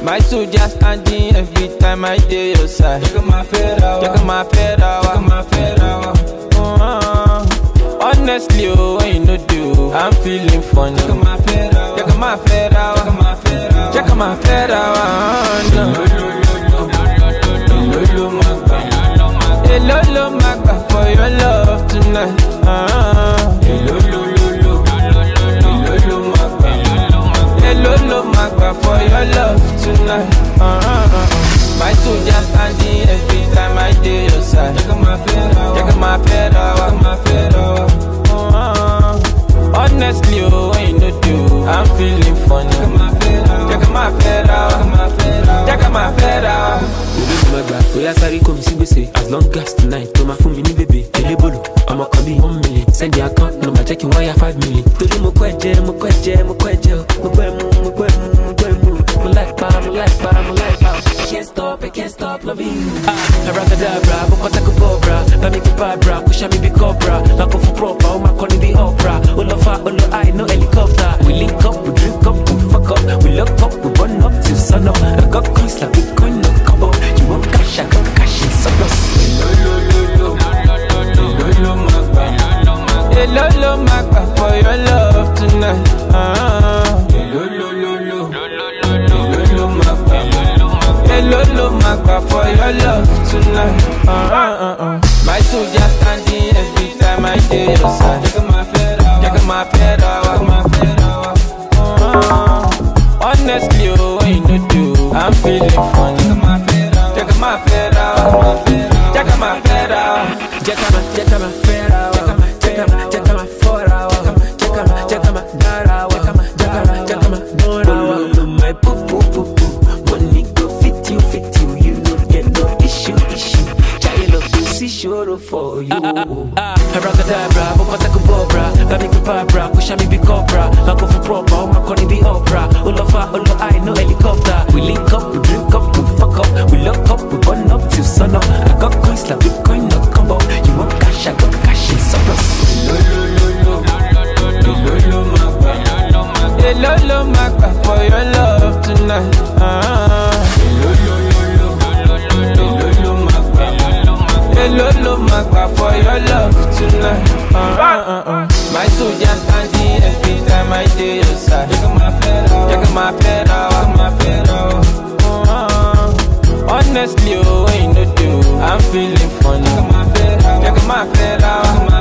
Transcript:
My soldier standing every time I dey your side. Check my fedra. Check my fedra. Check my fedra. Uh, honestly, oh, when you no do, I'm feeling funny. Check my fedra. Check my fedra. Check my fedra. Check my fedra. Lolo magba. Hello, lo magba for your love tonight. Uh, Lolo lolo. Lolo magba. Hello, lo magba for your love tonight. Uh, my soldier standing every time I dey your side. Check my fedra. Check my fedra. Check my fedra. Uh, honestly, oh, when you no do, I'm feeling funny. Check my fedra. Check my fedra. Check my fedra. Check my fedra. olóògùn àgbà bóyá sáré kò mí sí gbèsè as long as tonight tó máa fún mi ní bèbè elébòlò ọmọ kan bíi one million send the account number jẹ́ kí n wáyà five million. torí mo kọ́ ẹ̀jẹ̀ mo kọ́ ẹ̀jẹ̀ mo kọ́ ẹ̀jẹ̀ o mo gbọ́ ẹ̀mú mo gbọ́ ẹ̀mú mo gbọ́ ẹ̀mú mo láì pa mo láì pa mo láì pa. I can't stop I can't stop loving you. ah abracadabra bó kọ́tà kó bọ̀ bra bá mi kí bàbra kó ṣá mi bí cobra máa kó fún proper ó máa kọ́ ní bí opera ó lọ fa ó lọ high no helicopter we link up we drink up we fuck up we lock up we run up till sun up I got coins like bitcoin no combo you want cash I got cash in surplus. Lolo lolo. Lolo magba. Hello, lo magba for your love tonight. Uh, Lolo lolo. Lolo magba. Hello, lo magba for your love tonight. Uh, uh, uh, uh. My soldier standing every time I dey your side. Check my fedra. Check my fedra. Check my fedra. Uh, honestly, oh, when you no do, I'm feeling funny. Check my fedra. Check my fedra. Check my fedra. Jacama, jacama, fera, jacama, jacama, jacama, fora, jacama, jacama, dara, jacama, jacama, jacama, dora. Lolo, my poo poo poo poo. Money go fit you, fit you. You no get no issue, issue. Child of pussy sure for you. Abracadabra, bokota kubobra, bami kubabra, kusha mi bi cobra, mako for proper, o mako ni bi opera. Olofa, olo I no helicopter. We link up, we drink up, we fuck up, we lock up, we burn up till sun up. I got coins like Bitcoin, no combo. You want cash, I got cash in surplus. Lolo lolo. Lolo magba. Hello, lo magba for your love tonight. Uh, Lolo lolo. Lolo magba. Hello, lo magba for your love tonight. Uh, uh, uh, uh. My soldier standing every time I dey your side. Check my fedra. Check my fedra. Check my fedra. Uh, honestly, oh, when you no do, I'm feeling funny. Check my fedra. Check my fedra. Check my